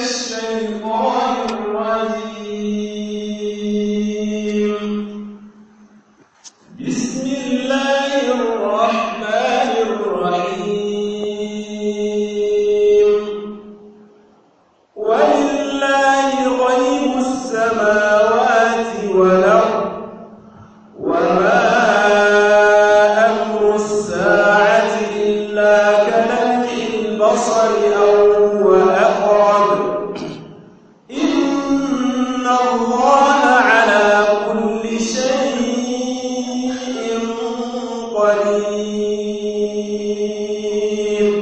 الشيطان الرجيم بسم الله الرحمن الرحيم ولله غيب السماوات والأرض وما أمر الساعة إلا كلمح البصر أو هو أقرب إن الله على كل شيء قدير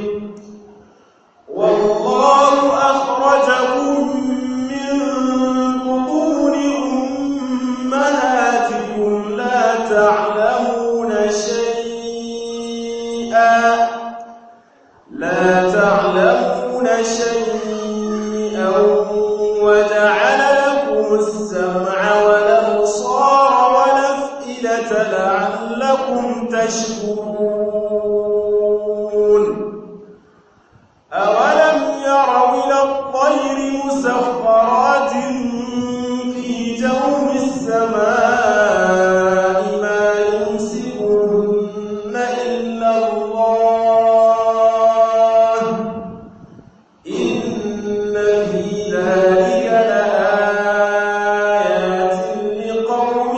والله أخرجكم من بطون أمهاتكم لا تعلمون شيئا لا تعلمون شيئا وجعل لكم السمع والأبصار والأفئدة لعلكم تشكرون أولم يروا إلى الطير مسخرات في جو السماء ما يمسكهن إلا الله إن في ذلك لآيات لقوم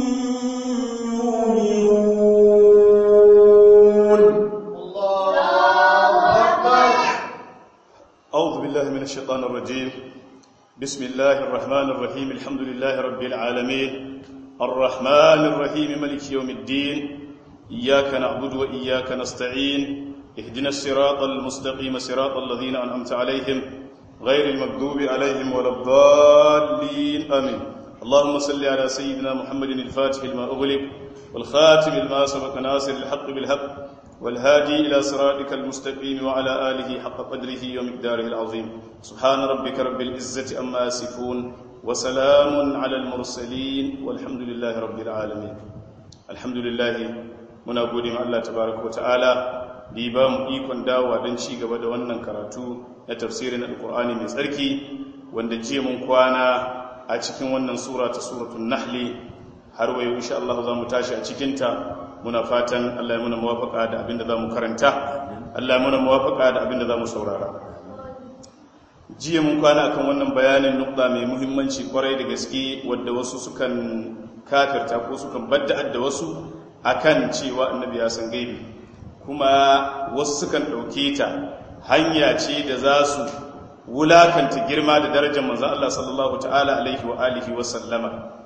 يؤمنون أعوذ بالله من الشيطان الرجيم بسم الله الرحمن الرحيم الحمد لله رب العالمين الرحمن الرحيم ملك يوم الدين إياك نعبد وإياك نستعين اهدنا الصراط المستقيم صراط الذين أنعمت عليهم غير المغضوب عليهم ولا الضالين آمين اللهم صل على سيدنا محمد الفاتح لما أغلق والخاتم لما سبق ناصر الحق بالحق والهادي إلى صراطك المستقيم وعلى آله حق قدره ومقداره العظيم سبحان ربك رب العزة أما يصفون وسلام على المرسلين والحمد لله رب العالمين الحمد لله muna gode ma Allah tabaraka wata'ala da ya ba mu ikon dawowa don ci gaba da wannan karatu na tafsirin alkur'ani mai tsarki wanda jiya mun kwana a cikin wannan sura ta suratul nahli har wayo insha Allah za mu tashi a cikinta muna fatan Allah ya muna muwafaka da abinda za mu karanta Allah ya muna muwafaka da abinda za mu saurara jiya mun kwana akan wannan bayanin nukta mai muhimmanci kwarai da gaske wadda wasu sukan kafirta ko sukan badda da wasu akan cewa annabi ya san gaibi kuma wasu sukan ɗauke ta hanya ce da za su wulakanta girma da darajar manzon Allah sallallahu ta'ala alaihi wa alihi wa sallama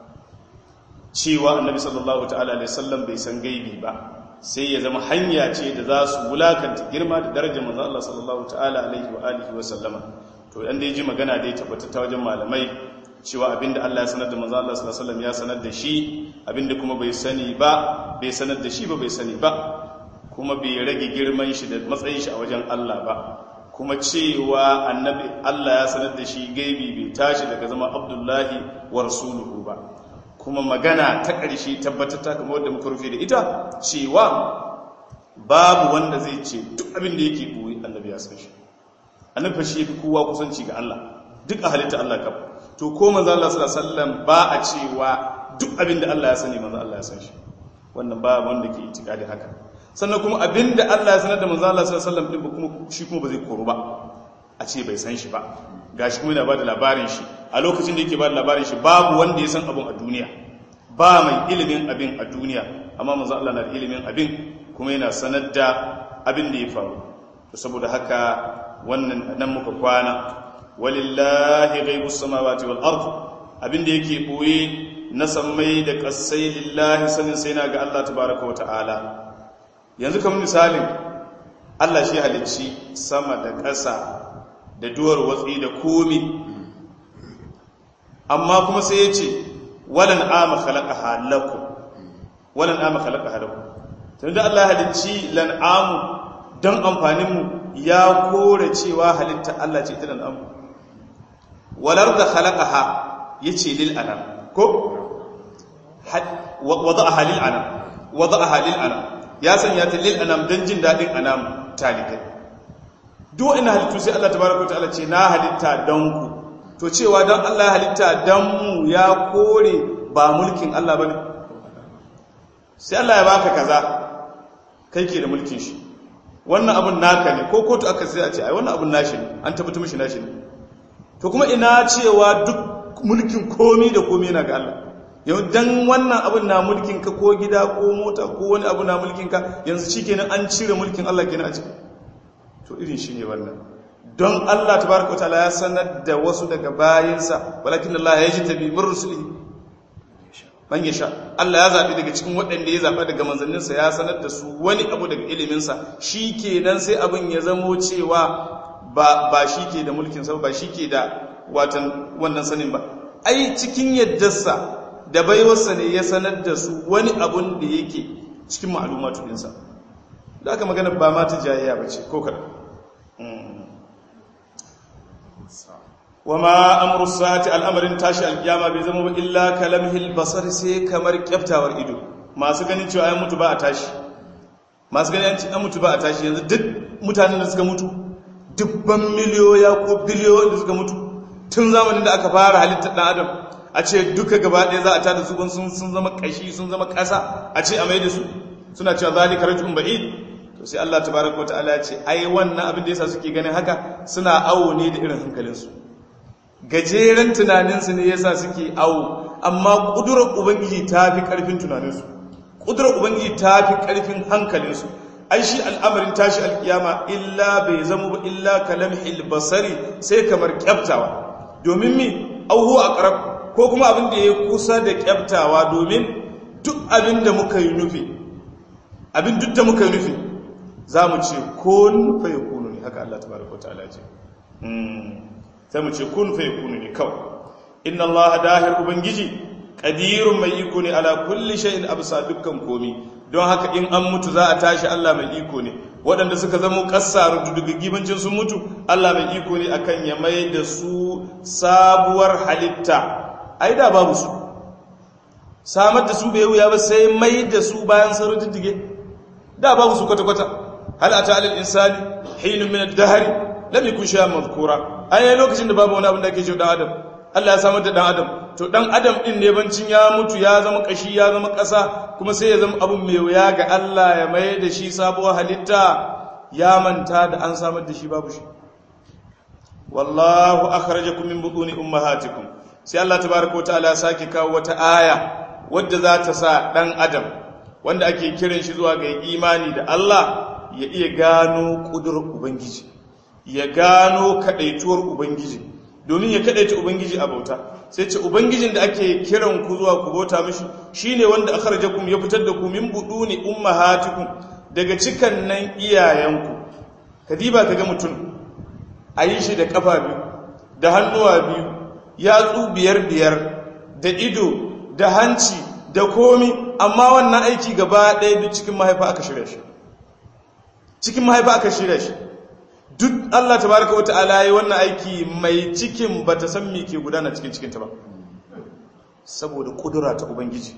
cewa annabi sallallahu ta'ala alaihi sallam bai san gaibi ba sai ya zama hanya ce da za su wulakanta girma da darajar manzo Allah sallallahu ta'ala alaihi wa alihi wa sallama to dan da ji magana dai tabbata ta wajen malamai cewa abinda Allah ya sanar da manzo Allah sallallahu alaihi wasallam ya sanar da shi abinda kuma bai sani ba bai sanar da shi ba bai sani ba kuma bai rage girman shi da matsayin shi a wajen Allah ba kuma cewa annabi Allah ya sanar da shi gaibi bai tashi daga zama Abdullahi wa rasuluhu ba kuma magana ta ƙarshe tabbatar ta kamar wadda muka rufe da ita cewa babu wanda zai ce duk abin da yake boye annabi ya san shi annabi shi yafi kowa kusanci ga Allah duk a halitta Allah kam to ko manzo Allah sallallahu alaihi wasallam ba a cewa duk abin da Allah ya sani manzo Allah ya san shi wannan ba wanda ke itikadi haka sannan kuma abin da Allah ya sanar da manzo Allah sallallahu alaihi wasallam din kuma shi kuma ba zai koru ba a ce bai san shi ba gashi kuma yana ba da labarin shi a lokacin da yake ba da labarin shi babu wanda ya san abin a duniya ba mai ilimin abin a duniya amma manzo Allah na da ilimin abin kuma yana sanar da abin da ya faru to saboda haka wannan nan muka kwana walillahi ghaibus samawati wal ard abin da yake boye na sammai da kasai lillahi sanin sai na ga Allah tabaaraka wa ta'ala yanzu kamar misalin Allah shi halicci sama da ƙasa da duwar watsi da komi amma kuma sai ya ce walan ama khalaqaha lakum walan ama khalaqaha lakum tunda Allah ya halicci lan'amu dan amfanin mu ya kore cewa halitta Allah ce ta lan'amu walar da khalaqaha yace lil anam ko wada'aha lil anam wada'aha lil anam ya sanya ta lil anam dan jin dadin anam talikai duk ina halittu sai Allah tabaraka wa ta'ala ce na halitta don ku to cewa don Allah halitta don mu ya kore ba mulkin Allah bane sai Allah ya baka kaza kai ke da mulkin shi wannan abun naka ne ko kotu aka sai a ce ai wannan abun nashi ne an tabbata mishi nashi ne to kuma ina cewa duk mulkin komi da komi yana ga Allah yau dan wannan abun na mulkin ka ko gida ko mota ko wani abu na mulkin ka yanzu shikenan an cire mulkin Allah kenan a ciki to irin shi ne wannan don Allah tabaraka wa ta'ala ya sanar da wasu daga bayinsa walakin Allah ya jitabi min rusulihi man yasha Allah ya zabi daga cikin waɗanda ya zaba daga manzanninsa ya sanar da su wani abu daga iliminsa shikenan sai abin ya zamo cewa ba ba shike da mulkin sa ba shike da watan wannan sanin ba ai cikin yaddarsa da baiwarsa ne ya sanar da su wani abun da yake cikin ma'alumatu ɗinsa da aka magana ba ma ta jayayya ba ce ko kaɗa wa ma amru sa'ati al'amarin tashi alkiyama bai zama ba illa kalamhil basar sai kamar kyaftawar ido masu ganin cewa ai mutu ba a tashi masu ganin an mutu ba a tashi yanzu duk mutanen da suka mutu dubban miliyoya ko biliyoyin da suka mutu tun zamanin da aka fara halittar ɗan adam a ce duka gaba ɗaya za a tada su sun sun zama ƙashi sun zama ƙasa a ce a mai da su suna cewa zalika rajulun ba'id to sai Allah tabaraka wa ta'ala ya ce ai wannan abin da yasa suke ganin haka suna awo ne da irin hankalinsu gajeren tunaninsu ne yasa suke awo amma kudurar ubangiji ta fi karfin tunaninsu kudurar ubangiji ta fi karfin hankalinsu ai shi al'amarin tashi alkiyama illa bai zama ba illa kalamhil basari sai kamar kyaftawa domin mi auhu a qarab ko kuma abin da ya kusa da kyaftawa domin duk abin da muka yi nufi abin duk da muka yi nufi za mu ce kun fa yakunu ne haka Allah tabaraka wa ta'ala ce sai mu ce kun fa yakunu ne kawai inna Allah dahir ubangiji qadirun mai iko ne ala kulli shay'in absa dukkan komi don haka in an mutu za a tashi Allah mai iko ne waɗanda suka zama kassaru gibancin sun mutu Allah mai iko ne akan ya mai da su sabuwar halitta ai da babu su samar da su bai wuya ba sai mai da su bayan sun dige da babu su kwata-kwata hal ata alal insani hinun min ad-dahr lam yakun shay'an madhkura ai lokacin da babu wani abin da ake cewa dan adam Allah ya samar da dan adam to dan adam din ne bancin ya mutu ya zama kashi ya zama kasa kuma sai ya zama abun mai wuya ga Allah ya mai da shi sabuwar halitta ya manta da an samar da shi babu shi wallahu akhrajakum min butuni ummahatikum sai Allah tabaaraka wataala ya sake kawo wata aya wadda za ta sa dan adam wanda ake kiran shi zuwa ga imani da Allah ya iya gano kudurar ubangiji ya gano kadaituwar ubangiji domin ya kadaita ubangiji a bauta sai ce ubangijin da ake kiran ku zuwa ku bauta mishi shine wanda akhrajakum ya fitar da ku min buduni ummahatikum daga cikan nan iyayenku kadiba kaga mutum ayi shi da kafa biyu da hannuwa biyu yatsu biyar biyar da ido da hanci da komi amma wannan aiki gaba ɗaya duk cikin mahaifa aka shirya shi cikin mahaifa aka shirya shi duk Allah tabaraka wata'ala yi wannan aiki mai cikin ba ta san me ke gudana cikin cikinta ba saboda kudura ta ubangiji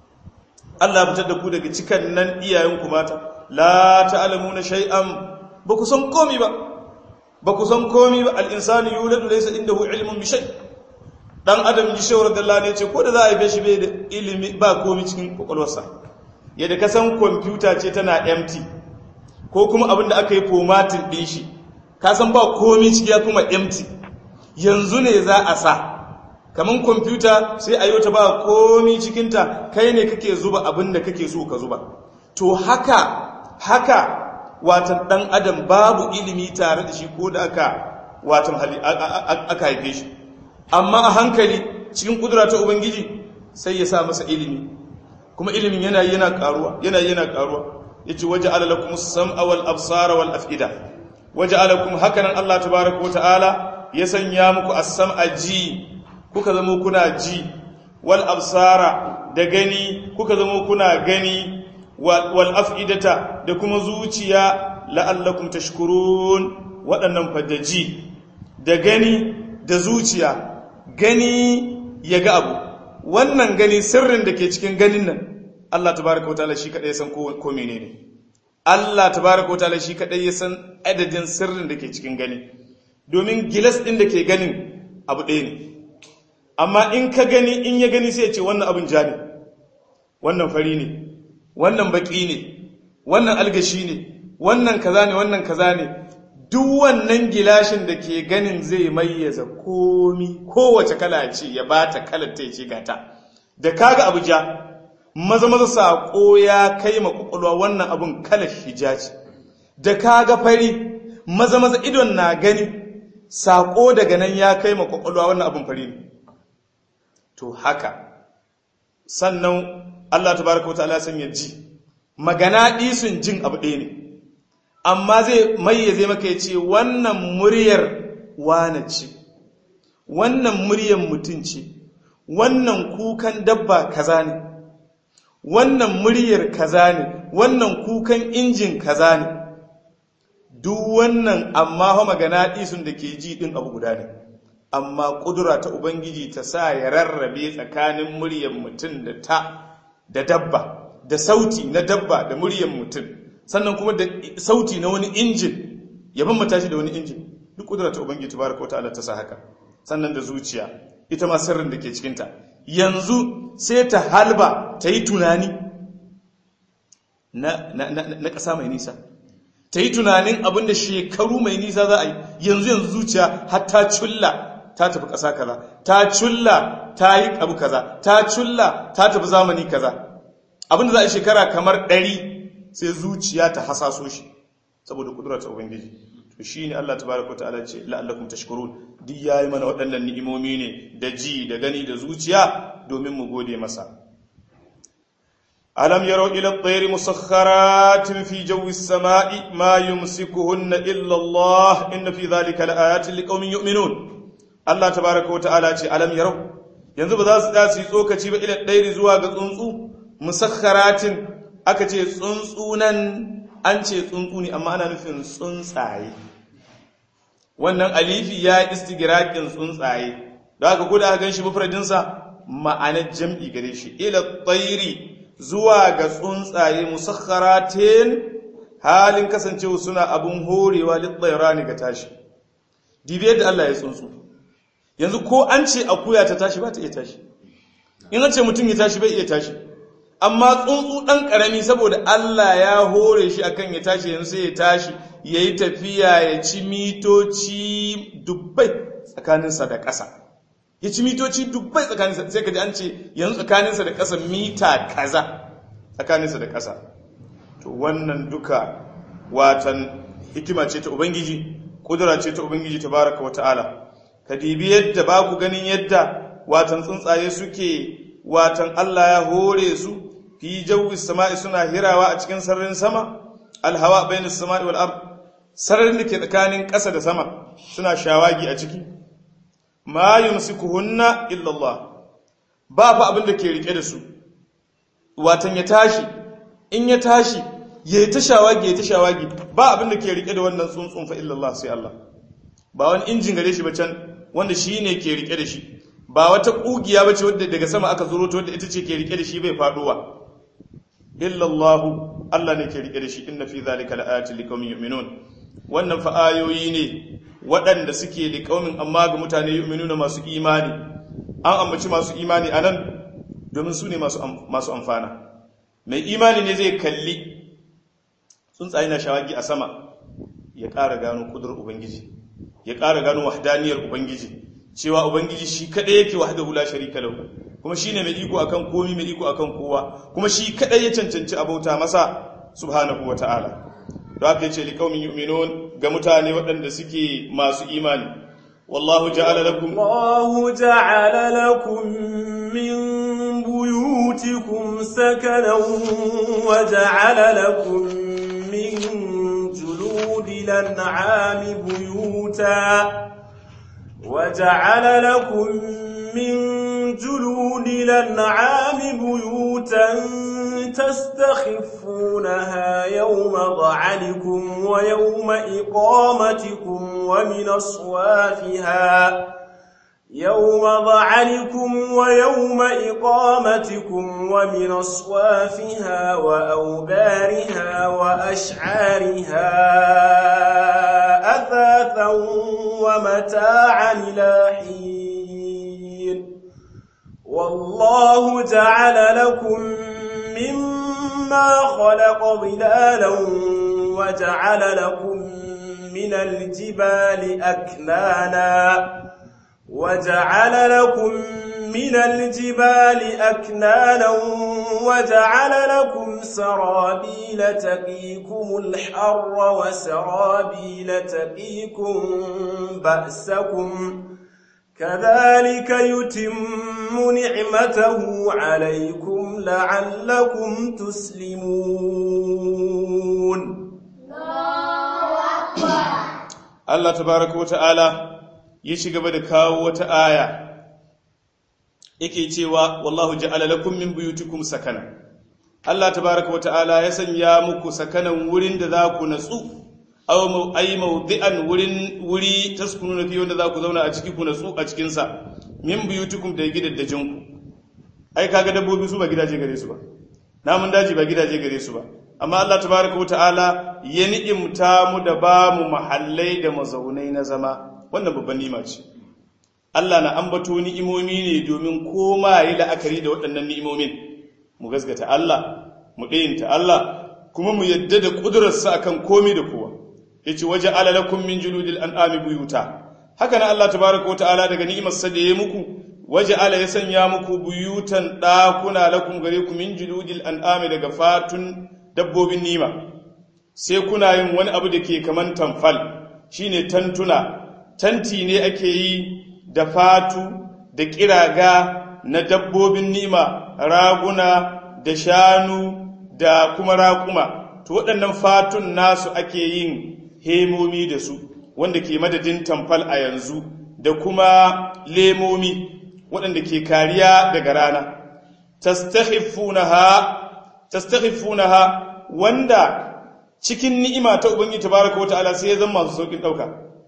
Allah fitar da ku daga cikan nan iyayenku mata la ta'lamuna shay'an ba ku san komi ba ba ku san komi ba al-insanu yuladu laysa indahu ilmun bi shay dan adam ji shawar da Allah ne ce ko da za a yi shi bai da ilimi ba komi cikin kwakwalwarsa yadda ka san kwamfuta ce tana empty ko kuma abin da aka yi formatting din shi ka san ba komi ciki ya kuma empty yanzu ne za a sa kamar kwamfuta sai a yi ta ba komi cikinta kai ne kake zuba abin da kake so ka zuba to haka haka watan dan adam babu ilimi tare da shi ko da aka watan aka haife shi amma a hankali cikin kudura ta ubangiji sai ya sa masa ilimi kuma ilimin yana yana karuwa yana yana karuwa yace waja'ala lakum as-sam'a wal absara wal af'ida waja'ala lakum hakanan Allah tabaaraka wa ta'ala ya sanya muku as-sam'a ji kuka zama kuna ji wal absara da gani kuka zama kuna gani wal af'idata da kuma zuciya la'allakum tashkurun waɗannan fadaji da gani da zuciya gani ya ga abu wannan gani sirrin da ke cikin ganin nan Allah tabaraka wataala shi kadai san ko menene Allah tabaraka wataala shi kadai ya san adadin sirrin da ke cikin gani domin gilas din da ke ganin abu ɗaya ne amma in ka gani in ya gani sai ya ce wannan abin ja ne wannan fari ne wannan baki ne wannan algashi ne wannan kaza ne wannan kaza ne duk wannan gilashin da ke ganin zai mayyaza komi kowace kala ce ya bata kalar ta ce gata da kaga abu ja maza maza sako ya kai ma kwakwalwa wannan abun kalar hija ce da kaga fari maza maza idon na gani sako daga nan ya kai ma kwakwalwa wannan abun fari ne to haka sannan Allah tabaraka wa ta'ala san ya ji magana ɗisun jin abu ɗaya ne amma zai mayyaze maka ya ce wannan muryar wane ce wannan muryar mutum ce wannan kukan dabba kaza ne wannan muryar kaza ne wannan kukan injin kaza ne duk wannan amma fa magana ɗisun da ke ji ɗin abu guda ne amma ƙudura ta ubangiji ta sa ya rarrabe tsakanin muryar mutum da ta da dabba da sauti na dabba da muryar mutum sannan kuma da sauti na wani injin ya bambata shi da wani injin duk kudura ta ubangiji tabaraka wataala ta sa haka sannan da zuciya ita ma sirrin da ke cikinta yanzu sai ta halba ta yi tunani na, na, na, na ƙasa mai nisa ta yi tunanin abin da shekaru mai nisa za a yi yanzu yanzu zuciya har ta culla ta tafi ƙasa kaza ta culla ta yi abu kaza ta culla ta tafi zamani kaza abin da za a yi shekara kamar ɗari sai zuciya ta hasaso shi saboda kudurar ta ubangiji to shine Allah tabaaraka ta'ala ce la'allakum tashkurun duk yayi mana waɗannan ni'imomi ne da ji da gani da zuciya domin mu gode masa alam yaro ila at-tayri musakhkharatin fi jawi as-sama'i ma yumsikuhunna illa Allah inna fi dhalika laayatin liqaumin yu'minun Allah tabaaraka ta'ala ce alam yaro yanzu ba za su da su yi tsokaci ba ila at-tayri zuwa ga tsuntsu musakhkharatin aka ce tsuntsunan an ce tsuntsu ne amma ana nufin tsuntsaye wannan alifi ya yi istigirakin tsuntsaye da aka kuda aka gan shi mafradinsa ma'anar jam'i gare shi ila tsairi zuwa ga tsuntsaye musakharatin halin kasancewa suna abun horewa litsaira ne ga tashi dibiyar da Allah ya tsuntsu yanzu ko an ce akuya ta tashi ba ta iya tashi in an ce mutum ya tashi bai iya tashi amma tsuntsu ɗan ƙarami saboda Allah ya hore shi akan ya tashi yanzu sai ya tashi ya yi tafiya ya ci mitoci dubbai tsakaninsa da ƙasa ya ci mitoci dubbai tsakaninsa sai ka ji an ce yanzu tsakaninsa da ƙasa mita kaza tsakaninsa da ƙasa to wannan duka watan hikima ce ta ubangiji ƙudura ce ta ubangiji ta baraka wa ta'ala ka dibi yadda ba ku ganin yadda watan tsuntsaye suke watan Allah ya hore su fi jawi sama'i suna hirawa a cikin sararin sama alhawa bainas sama'i wal ard sararin da ke tsakanin ƙasa da sama suna shawagi a ciki ma yumsikuhunna illa Allah ba fa abin da ke rike da su watan ya tashi in ya tashi yayi ta shawagi yayi ta shawagi ba abin da ke rike da wannan tsuntsun fa illa Allah sai Allah ba wani injin gare shi ba can wanda shine ke rike da shi ba wata kugiya bace wadda daga sama aka zuro ta wadda ita ce ke rike da shi bai faduwa illallahu Allah ne ke rike da shi inna fi zalika laayatin liqaumin yu'minun wannan fa ayoyi ne waɗanda suke liqaumin amma ga mutane yu'minuna masu imani an ambaci masu imani anan domin su ne masu masu amfana mai imani ne zai kalli tsuntsaye na shawagi a sama ya ƙara gano kudur ubangiji ya ƙara gano wahdaniyar ubangiji cewa ubangiji shi kadai yake wahdahu la sharika lahu kuma shine mai iko akan komi mai iko akan kowa kuma shi kadai ya cancanci abauta masa subhanahu wataala don haka yace liqaumin yu'minun ga mutane waɗanda suke masu imani wallahu ja'ala lakum wallahu ja'ala lakum min buyutikum sakanan wa ja'ala lakum min juludil an'ami buyuta وجعل لكم من جلود الأنعام بيوتا تستخفونها يوم ضعنكم ويوم إقامتكم ومن أصوافها يوم ظعنكم ويوم إقامتكم ومن أصوافها وأوبارها وأشعارها أثاثا ومتاعا إلى حين والله جعل لكم مما خلق ظلالا وجعل لكم من الجبال أكنانا وجعل لكم من الجبال أكنانا وجعل لكم سرابيل تقيكم الحر وسرابيل تقيكم بأسكم كذلك يتم نعمته عليكم لعلكم تسلمون Allah tabaraka wa ta'ala ya ci gaba da kawo wata aya yake cewa wallahu ja'ala lakum min buyutikum sakana Allah tabaraka wa ta'ala ya sanya muku sakanan wurin da za ku natsu aw ay mawdi'an wurin wuri taskununa fi wanda za ku zauna a ciki ku natsu a cikin sa min buyutikum da gidaddajin ku ai kaga dabbobi su ba gidaje gare su ba namun daji ba gidaje gare su ba amma Allah tabaraka wa ta'ala ya ni'imta mu da ba mu mahallai da mazaunai na zama wannan babban nima ce Allah na ambato ni'imomi ne domin koma yi la'akari da waɗannan ni'imomin mu gasgata Allah mu ɗayinta Allah kuma mu yadda da ƙudurarsa akan komi da kowa ya ce waje alalakun min juludil an'ami buyuta haka na Allah tabaraka wa ta'ala daga ni'imarsa da ya muku waje ala ya sanya muku buyutan ɗakuna lakum gare ku min juludil an'ami daga fatun dabbobin nima sai kuna yin wani abu da ke kaman tamfal shine tantuna tanti ne ake yi da fatu da kiraga na dabbobin nima raguna da shanu da kuma raƙuma to waɗannan fatun nasu ake yin hemomi da su wanda ke madadin tamfal a yanzu da kuma lemomi waɗanda ke kariya daga rana tastakhifunaha wanda cikin ni'ima ta ubangiji tabaraka wata'ala sai ya zama masu saukin dauka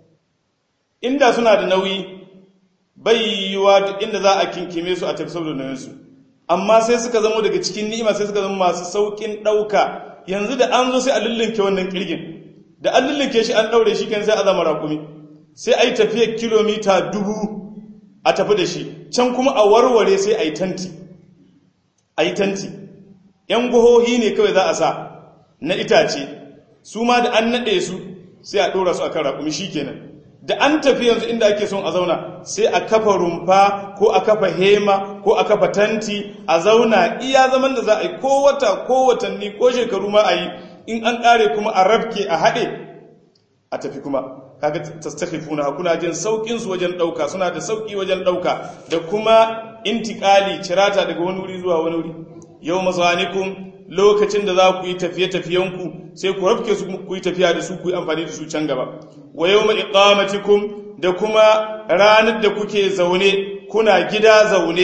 inda suna da nauyi bai yiwa duk inda za a kinkime su a tafi saboda nauyin su amma sai suka zama daga cikin ni'ima sai suka zama masu saukin dauka yanzu da an zo sai a lullunke wannan kirgin da an lullunke shi an daure shi kan sai a zama rakumi sai a yi tafiyar kilomita dubu a tafi da shi can kuma a warware sai a yi tanti a yi tanti ‘yan guhohi ne kawai za a sa na itace su ma da an naɗe su sai a ɗora su a kan raƙumi shi kenan da an tafi yanzu inda ake son a zauna sai a kafa rumfa ko a kafa hema ko a kafa tanti a zauna iya zaman da za a yi ko wata ko watanni ko shekaru ma a yi in an ƙare kuma a rafke a haɗe a tafi kuma kaga tastakhifuna kuna jin saukin su wajen dauka suna da sauki wajen dauka da kuma intikali cirata daga wani wuri zuwa wani wuri yau mazanikum lokacin da za ku yi tafiye tafiyanku sai ku rafke su ku yi tafiya da su ku yi amfani da su can gaba wa yawma iqamatikum da kuma ranar da kuke zaune kuna gida zaune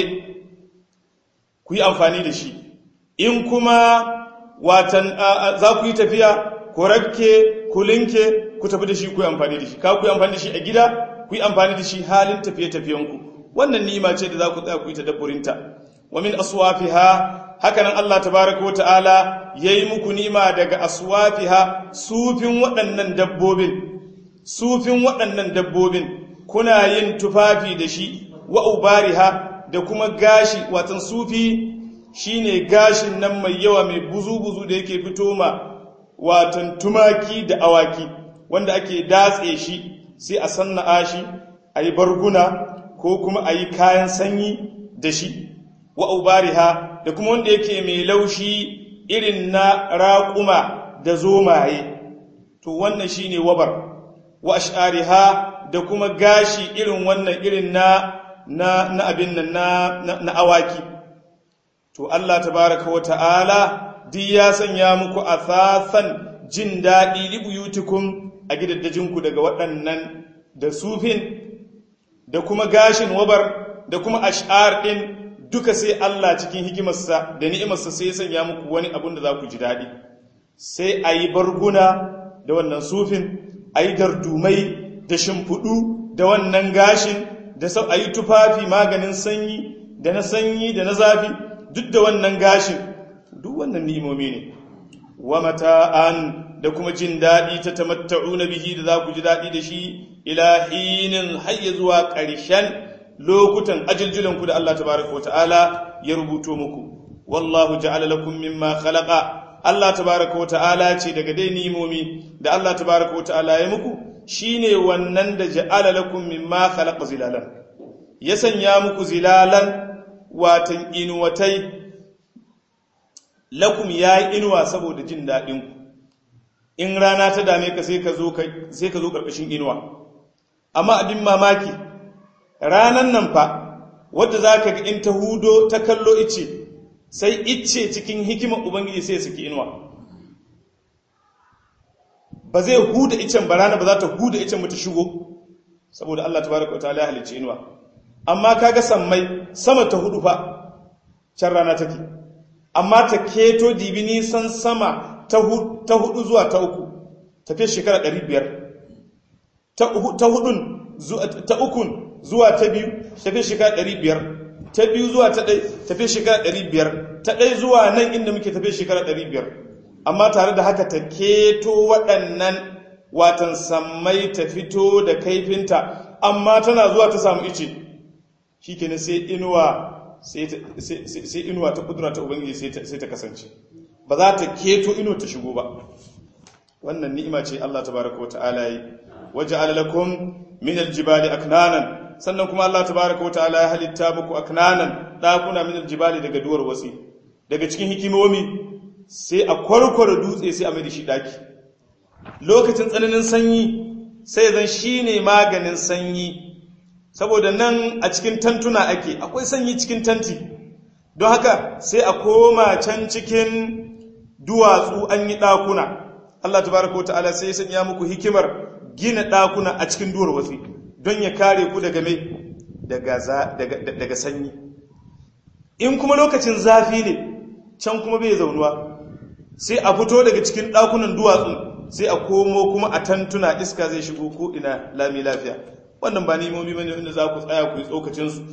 ku yi amfani da shi in kuma watan za ku yi tafiya ku rafke ku linke ku tafi da shi ku yi amfani da shi ka ku yi amfani da shi a gida ku yi amfani da shi halin tafiye-tafiyenku wannan ni'ima ce da za ku tsaya ku yi tadabburinta wa min aswafiha haka nan Allah tabaraka wa ta'ala yayi muku ni'ima daga aswafiha sufin waɗannan dabbobin sufin waɗannan dabbobin kuna yin tufafi da shi wa ubariha da kuma gashi watan sufi shine gashin nan mai yawa mai buzu-buzu da yake fito ma watan tumaki da awaki wanda ake datse shi sai a sanna'a shi a yi barguna ko kuma a yi kayan sanyi da shi wa ubariha da kuma wanda yake mai laushi irin na raƙuma da zomaye to wannan shi ne wabar wa ashariha da kuma gashi irin wannan irin na na, na abin nan na, na, na awaki to Allah tabaraka wa ta'ala duk ya sanya muku athathan jin daɗi libuyutikum a gidaddajinku daga waɗannan da sufin da kuma gashin wabar da kuma ash'ar ɗin duka sai Allah cikin hikimarsa da ni'imarsa sai ya sanya muku wani abun da za ku ji daɗi sai a yi barguna da wannan sufin a yi dardumai da shimfiɗu da wannan gashin da a yi tufafi maganin sanyi da na sanyi da na zafi duk da wannan gashin duk wannan ni'imomi ne wa mata'an da kuma jin daɗi ta tamatta'u na bihi da za ku ji daɗi da shi ila hinin hayya zuwa ƙarshen lokutan ajiljulanku da Allah tabaraka wa ta'ala ya rubuto muku wallahu ja'ala lakum mimma khalaqa Allah tabaraka wa ta'ala ce daga dai nimomi da Allah tabaraka wa ta'ala ya muku shine wannan da ja'ala lakum mimma khalaqa zilalan ya sanya muku zilalan watan inuwatai lakum yayi inuwa saboda jin daɗin ku in rana ta dame ka sai ka zo sai ka zo karkashin inuwa amma abin mamaki ranan nan fa wadda zaka ga in ta hudo ta kallo ice sai ice cikin hikimar ubangiji sai ya saki inuwa ba zai huda icen ba rana ba za ta huda icen ba ta shigo saboda Allah tabaraka wa ta'ala ya halicci inuwa amma kaga sammai sama ta hudu fa can rana take amma ta keto dibi nisan sama ta hudu zuwa ta uku tafiye shekara 500 ta hudun ta ukun zuwa ta biyu tafiye shekara 500 ta biyu zuwa ta ɗai tafiye shekara 500 ta ɗai zuwa nan inda muke tafiye shekara 500 amma tare da haka ta keto waɗannan watan sammai ta fito da kaifinta amma tana zuwa ta samu ice shi kenan sai inuwa sai inuwa ta kudura ta ubangiji sai ta kasance ba za ta keto inuwa ta shigo ba wannan ni'ima ce Allah tabaraka wa ta'ala yi waja'ala lakum min aljibali aknanan sannan kuma Allah tabaraka wa ta'ala ya halitta muku aknanan dakuna min aljibali daga duwar wasi daga cikin hikimomi sai a kwarkwara dutse sai a mai da shi daki lokacin tsananin sanyi sai zan shine maganin sanyi saboda nan a cikin tantuna ake akwai sanyi cikin tanti don haka sai a koma can cikin duwatsu an yi ɗakuna Allah tabaraka ta'ala sai ya sanya muku hikimar gina ɗakuna a cikin duwar wasi don ya kare ku daga mai daga sanyi in kuma lokacin zafi ne can kuma bai zaunuwa sai a fito daga cikin ɗakunan duwatsu sai a komo kuma a tantuna iska zai shigo ko ina lami lafiya wannan ba nimomi bane inda za ku tsaya ku yi tsokacin su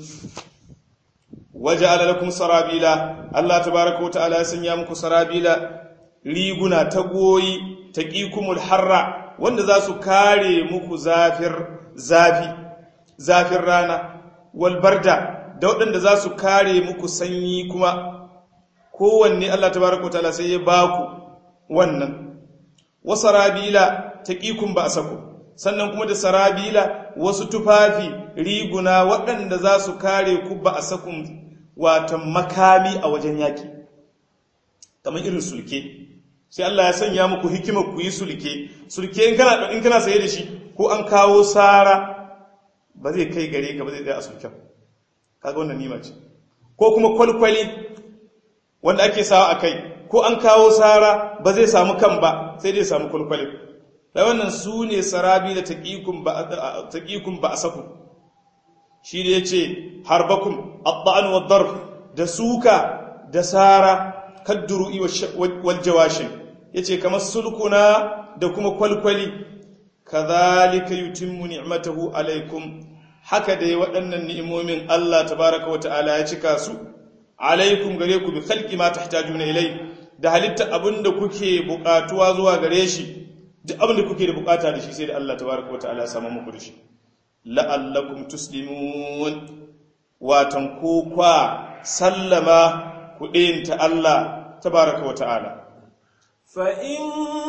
waje alalakum sarabila Allah tabaraka wa ta'ala ya sanya muku sarabila riguna ta goyi taqikumul harra wanda za su kare muku zafir zafi zafin rana wal barda da waɗanda za su kare muku sanyi kuma kowanne Allah tabaraka wa ta'ala sai ya baku wannan wa sarabila taqikum ba asaku sannan kuma da sarabila wasu tufafi riguna waɗanda za su kare ku ba a sakun watan makami a wajen yaƙi kamar irin sulke sai Allah ya sanya muku hikimar ku yi sulke sulke in kana in kana saye da shi ko an kawo sara ba zai kai gare ka ba zai tsaya a sulken kaga wannan nima ce ko kuma kwalkwali wanda ake sawa a kai ko an kawo sara ba zai samu kan ba sai dai samu kwalkwali da wannan su ne sarabi da taƙikun ba a saku shi da ya ce harbakun abba'an wadar da suka da sara kadduru'i waljawashin ya ce kamar sulkuna da kuma kwalkwali ka zalika yutimmu ni'matahu alaikum haka dai waɗannan ni'imomin Allah tabaraka wa ta'ala ya cika su alaikum gare ku bi khalqi ma tahtajuna ilai da halitta abinda kuke buƙatuwa zuwa gare shi duk abin da kuke da bukata da shi sai da Allah tabaraka wa ta'ala sama muku da shi la'allakum tuslimun watan ko kwa sallama ku ta Allah tabaraka wa ta'ala fa in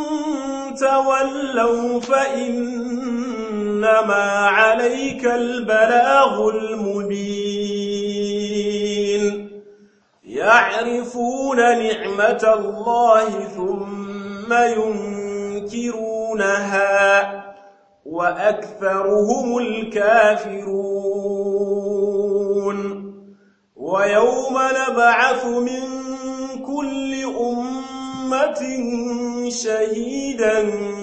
tawallaw fa innama 'alayka al-balaghul mubin ya'rifuna ni'matallahi thumma yun ينكرونها وأكثرهم الكافرون ويوم نبعث من كل أمة شهيدا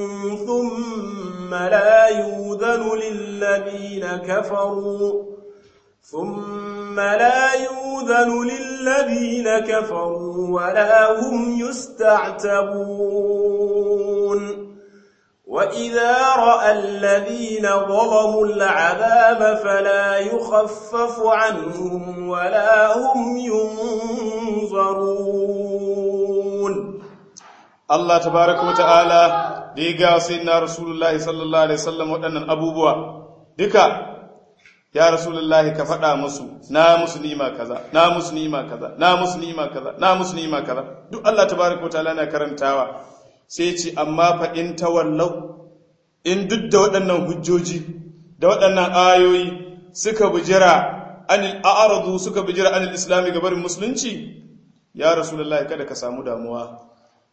ثم لا يوذن للذين كفروا ثم لا يوذن للذين كفروا ولا هم يستعتبون وإذا رأى الذين ظلموا العذاب فلا يخفف عنهم ولا هم ينظرون Allah tabaraka wa ta'ala da ya ga sayyidina Rasulullahi sallallahu alaihi wasallam waɗannan abubuwa duka ya Rasulullahi ka faɗa musu na musu nima kaza na musu nima kaza na musu nima kaza na musu nima kaza duk Allah tabaraka wa ta'ala na karantawa sai ce amma fa in tawallau in duk da waɗannan hujjoji da waɗannan ayoyi suka bujira anil a'radu suka bujira anil islami gabarin musulunci ya Rasulullahi kada ka samu damuwa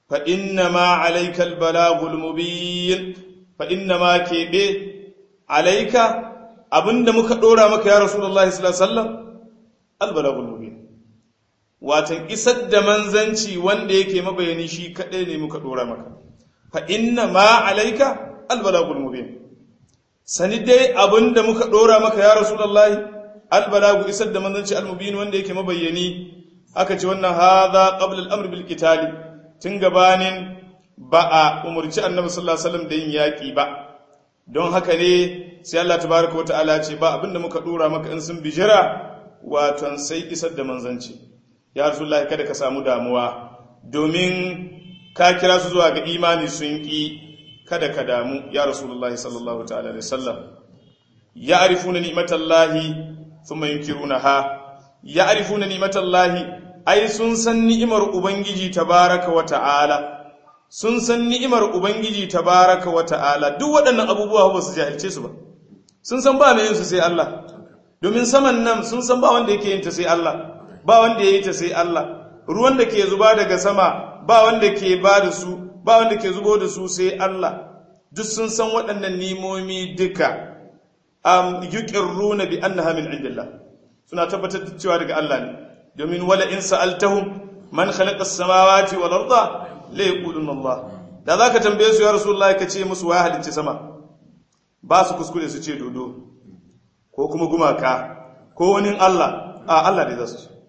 فإنما عليك البلاغ المبين فإنما كيبي عليك abinda muka dora maka ya rasulullahi sallallahu alaihi wasallam albalagul mubin watan isar da manzanci wanda yake mabayani shi kadai ne muka dora maka fa inna ma alayka albalagul mubin sani dai abinda muka dora maka ya rasulullahi albalagu isar da manzanci almubin wanda yake mabayani aka ce wannan hadha qabla al-amr bil qitali tun gabanin ba a umarci annabi sallallahu alaihi wasallam da yin yaƙi ba don haka ne sai Allah tabaraka wa ta'ala ce ba abinda muka dora maka in sun bijira waton sai isar da manzanci ya rasulullahi kada ka samu damuwa domin ka kira su zuwa ga imani sun ki kada ka damu ya rasulullahi sallallahu ta'ala alaihi wasallam ya'rifuna ni'matallahi thumma yunkirunaha ya'rifuna ni'matallahi ai sun san ni'imar Ubangiji tabaraka wa ta'ala, sun san ni'imar Ubangiji tabaraka wa ta'ala, duk waɗannan abubuwa ba su jahilce su ba, sun san ba mai yin su sai Allah, domin saman nan sun san ba wanda yake yin ta sai Allah, ba wanda ya yi ta sai Allah, ruwan da ke zuba daga sama ba wanda ke ba da su, ba wanda ke zubo da su sai Allah, duk sun san waɗannan nimomi duka, am yuqirruna bi annaha min indillah suna tabbatar da cewa daga Allah ne domin wala in sa'altahum man khalaqa as-samawati wal arda la yaquluna Allah da zaka tambaye su ya rasulullahi ka ce musu waya halicci sama ba su kuskure su ce dodo ko kuma gumaka ko wani Allah a Allah ne za su ce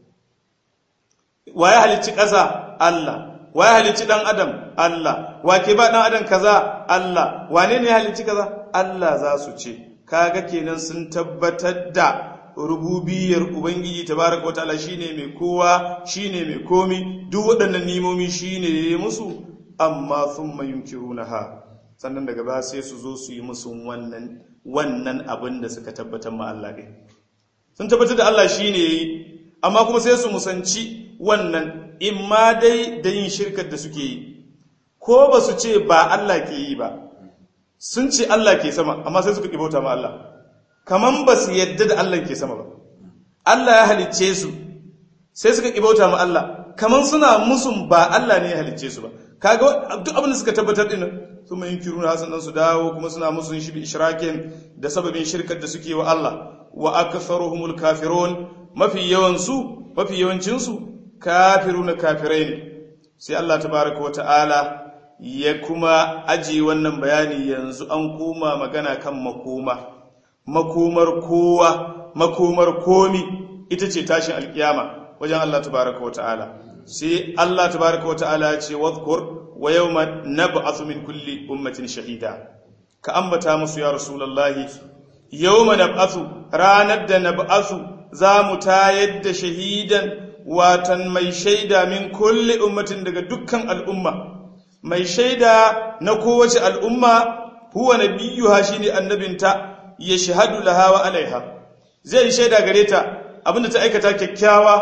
waya halicci ƙasa Allah waya halicci dan adam Allah wa ke ba dan adam kaza Allah wane ne halicci kaza Allah za su ce kaga kenan sun tabbatar da rububiyar ubangiji tabaraka wa ta'ala shine mai kowa shine mai komi duk waɗannan nimomi shine ya musu amma thumma yunkirunaha sannan daga ba sai su zo su yi musu wannan wannan abin da suka tabbatar ma Allah ne sun tabbatar da Allah shine yayi amma kuma sai su musanci wannan imma dai da yin shirkar da suke yi ko ba su ce ba Allah ke yi ba sun ce Allah ke sama amma sai suka ƙi bauta ma Allah kaman ba su yadda da Allah ke sama ba Allah ya halicce su sai suka ƙi bauta ma Allah kaman suna musun ba Allah ne ya halicce su ba kaga duk abin da suka tabbatar din sun mai kiru na sannan su dawo kuma suna musun shi bi ishrakin da sababin shirkar da suke wa Allah wa aktharuhumul kafirun mafi yawan su mafi yawancin su kafiruna kafirai ne sai Allah tabaraka wa ta'ala ya kuma aji wannan bayani yanzu an koma magana kan makoma makomar kowa makomar komi ita ce tashin alkiyama wajen Allah tabaraka wa ta'ala sai Allah tabaraka wa ta'ala ya ce wadhkur wa yawma nab'athu min kulli ummatin shahida ka ambata musu ya rasulullahi yawma nab'athu ranar da nab'athu za mu tayar da shahidan watan mai shaida min kulli ummatin daga dukkan al'umma mai shaida na kowace al'umma huwa nabiyuha shine annabinta ya shahadu laha wa alaiha zai yi shaida gare ta abinda ta aikata kyakkyawa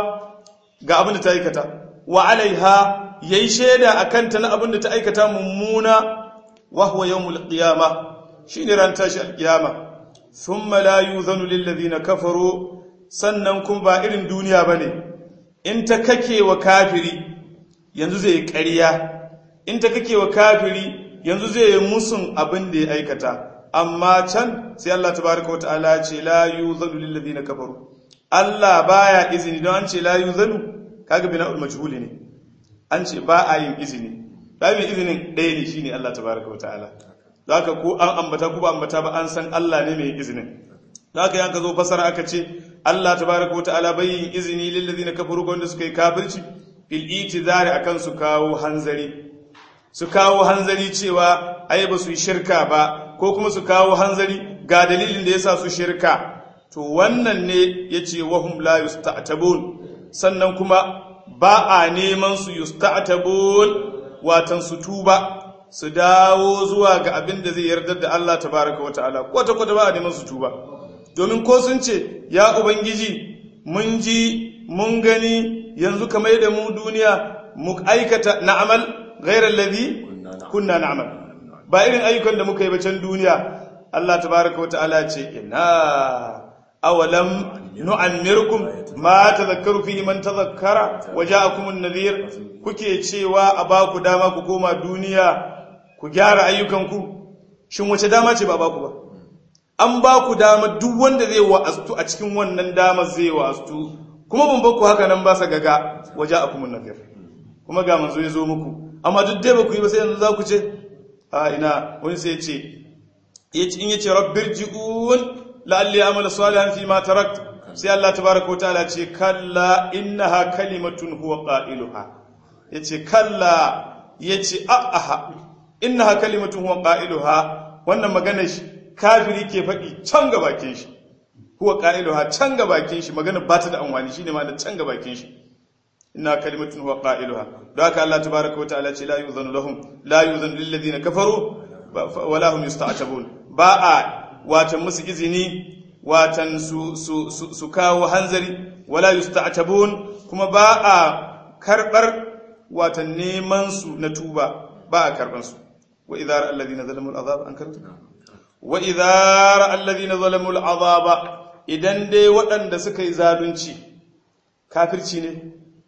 ga abinda ta aikata wa alaiha yayi shaida akan ta na abinda ta aikata mummuna wa huwa yawmul qiyama shine ran tashi alqiyama thumma la yuzanu lil ladina kafaru sannan kun ba irin duniya bane in ta kake wa kafiri yanzu zai ƙarya in ta kake wa kafiri yanzu zai yi musun abin da ya aikata amma can sai Allah tabaraka wa ta'ala ce la yuzanu lil ladina kafaru Allah baya izini don an ce la yuzanu kaga bina'ul majhul ne an ce ba a yin izini ba mai izinin ɗaya ne shine Allah tabaraka wa ta'ala zaka ko an ambata ko ba ambata ba an san Allah ne mai izinin zaka yanka zo fasara aka ce Allah tabaraka wa ta'ala bai yin izini lil ladina kafaru ga wanda suka yi kafirci fil itizari akan su kawo hanzari su kawo hanzari cewa ai ba su yi shirka ba ko kuma su kawo hanzari ga dalilin da yasa su shirka to wannan ne yace wahum la yusta'tabun sannan kuma ba a neman su yusta'tabun watan su tuba su dawo zuwa ga abin da zai yarda da Allah tabaraka wa ta'ala kwata kwata ba a neman su tuba domin ko sun ce ya ubangiji mun ji mun gani yanzu kamar da mu duniya mu aikata na'amal ghairal ladhi kunna na'mal ba irin ayyukan da muka yi bacan duniya Allah tabaraka wa ta'ala ce ina awalam nu'ammirkum ma tadhakkaru fihi man tadhakkara wa ja'akumun nadhir kuke cewa a ba ku dama ku koma duniya ku gyara ayyukanku shin wace dama ce ba ba ku ba an ba ku dama duk wanda zai wa'astu a cikin wannan dama zai wa'astu kuma ban ba ku haka nan ba sa gaga wa ja'akumun nadhir kuma ga manzo ya zo muku amma duk dai ba ku yi ba sai yanzu za ku ce a ina wani sai ya ce in yace rabbirji'un la'alli amala salihan fi ma tarakt sai Allah tabaaraka wataala ce kalla innaha kalimatun huwa qailuha yace kalla yace a'aha innaha kalimatun huwa qailuha wannan magana shi kafiri ke faɗi can ga bakin shi huwa qailuha can ga bakin shi magana ba ta da anwani shine ma da can ga bakin shi inna kalimatun huwa qailuha don haka Allah tabaaraka wataala ce la yuzanu lahum la yuzanu lil ladina kafaru wala hum yusta'tabun ba a watan musu izini watan su, su, su, su kawo hanzari wala yusta'tabun kuma ba a karbar watan neman su na tuba ba a karban su wa idhar alladhina zalamu al'azab an karanta wa idhar alladhina zalamu al'azab idan dai waɗanda suka yi zalunci kafirci ne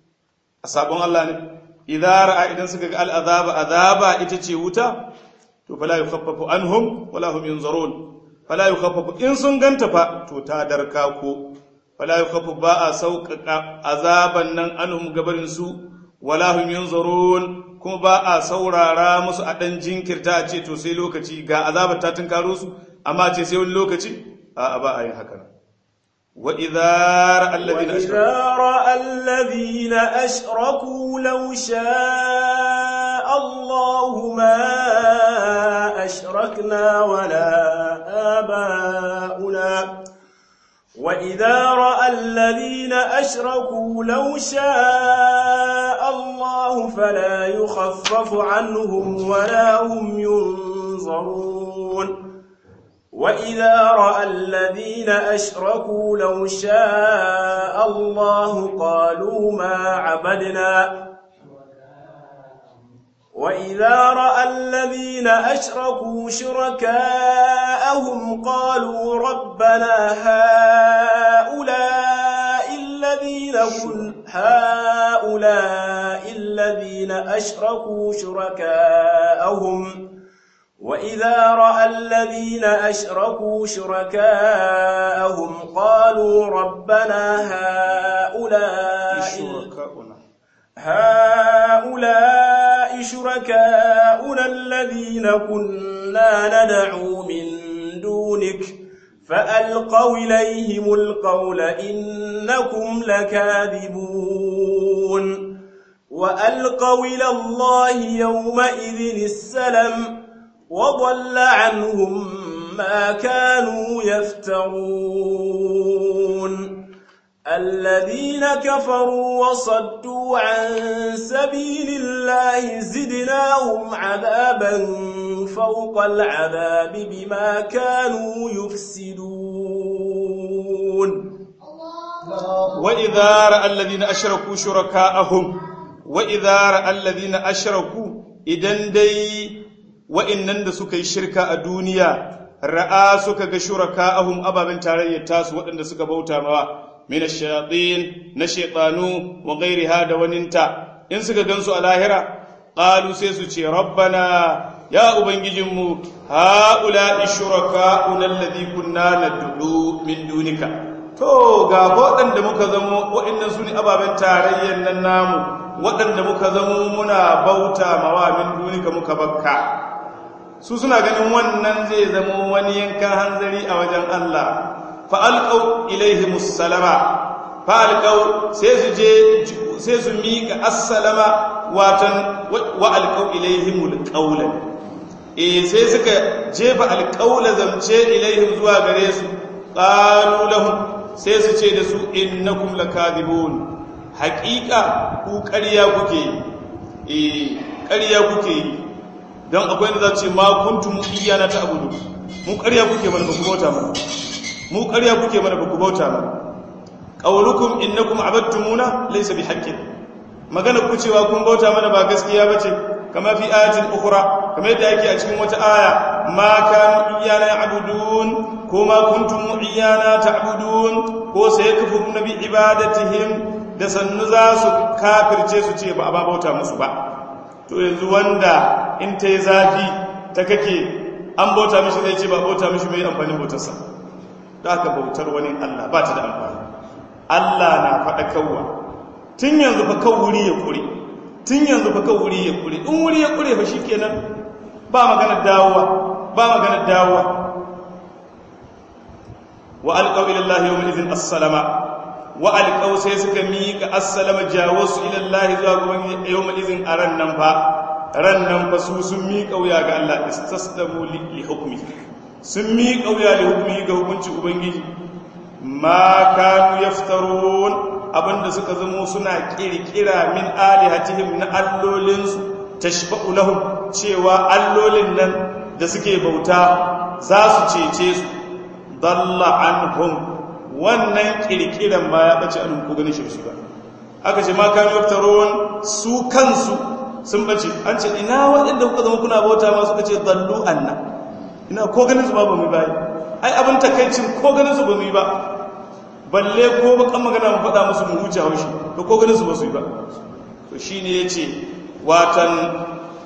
a sabon Allah ne idhar idan suka ga al'azaba azaba ita ce wuta to fala yukhaffafu anhum wala hum yunzarun fala yukhaffafu in sun ganta fa to ta darka ko fala yukhaffafu ba a sauƙaƙa azaban nan anhum gabarin su wala hum yunzarun kuma ba a saurara musu a dan jinkirta a ce to sai lokaci ga azabar ta tunkaro su amma ce sai wani lokaci a ba a yin haka wa idza alladhina ashraku alladhina ashraku law sha'a Allahu ma أشركنا ولا آباؤنا وإذا رأى الذين أشركوا لو شاء الله فلا يخفف عنهم ولا هم ينظرون وإذا رأى الذين أشركوا لو شاء الله قالوا ما عبدنا وإذا رأى الذين أشركوا شركاءهم قالوا ربنا هؤلاء الذين كن هؤلاء الذين أشركوا شركاءهم وإذا رأى الذين أشركوا شركاءهم قالوا ربنا هؤلاء شركاؤنا هؤلاء شركاؤنا الذين كنا ندعو من دونك فألقوا إليهم القول إنكم لكاذبون وألقوا إلى الله يومئذ السلم وضل عنهم ما كانوا يفترون الذين كفروا وصدوا عن سبيل الله زدناهم عذابا فوق العذاب بما كانوا يفسدون وإذا رأى الذين أشركوا شركاءهم وإذا رأى الذين أشركوا إذن دي وإنن da suka yi shirka a duniya ra'a suka ga shuraka'ahum ababen tarayyar tasu waɗanda suka bauta mawa min ash-shayatin na shaytanu wa ghayriha da waninta in suka gansu a lahira qalu sai su ce rabbana ya ubangijinmu haula shuraka'una alladhi kunna nad'u min dunika to ga waɗanda muka zamo waɗannan su ne ababen tarayyar nan namu waɗanda muka zamo muna bauta mawa min dunika muka bakka su suna ganin wannan zai zamo wani yankan hanzari a wajen Allah fa'alƙau ilaihi musalama fa'alƙau sai su je sai su miƙa assalama watan wa'alƙau ilaihi mulƙaulan eh sai suka jefa alƙaula zamce ilaihim zuwa gare su qalu lahum sai su ce da su innakum lakadibun haƙiƙa ku ƙarya kuke yi ƙarya kuke yi don akwai da za ce ma kuntum iyana ta abudu mu ƙarya kuke mana ba ku bauta mana mu ƙarya kuke mana ba ku bauta mana qaulukum innakum abadtumuna laysa bihaqqin magana ku cewa kun bauta mana ba gaskiya bace kama fi ayatin ukhra kamar yadda yake a cikin wata aya ma kanu iyana ya'budun ko ma kuntum iyana ta'budun ko sayakfuruna bi ibadatihim da sannu za su kafirce su ce ba a ba bauta musu ba to yanzu wanda in ta yi zafi ta kake an bauta mishi zai ce ba bauta mishi mai amfanin bautarsa da aka bautar wani Allah ba ta da amfani Allah na faɗa kawwa tun yanzu fa kan wuri ya kure tun yanzu fa kan wuri ya kure in wuri ya kure fa shikenan ba magana dawowa ba magana dawowa wa alqaw ila Allah yawm idhin as-salama wa alqaw sai suka miƙa as-salama jawasu ila Allah zuwa gaban yawm idhin aran nan fa ran nan fa su sun miƙa wuya ga Allah istaslamu li hukmi sun miƙa wuya li hukmi ga hukuncin ubangiji ma kanu yaftarun abinda suka zamo suna kirkira min alihatihim na allolinsu tashba'u lahum cewa allolin nan da suke bauta za su cece su dalla anhum wannan kirkiran ma ya bace an ku ganin shi ba aka ce ma kanu yaftarun su kansu sun bace an ce ina waɗanda kuka zama kuna bauta ma suka ce dallu anna ina ko ganin su ba ba mu ba ai abin takaicin ko ganin su ba mu yi ba balle ko bakan magana mu faɗa musu mu huce haushi to ko ganin su ba su yi ba to shine yace watan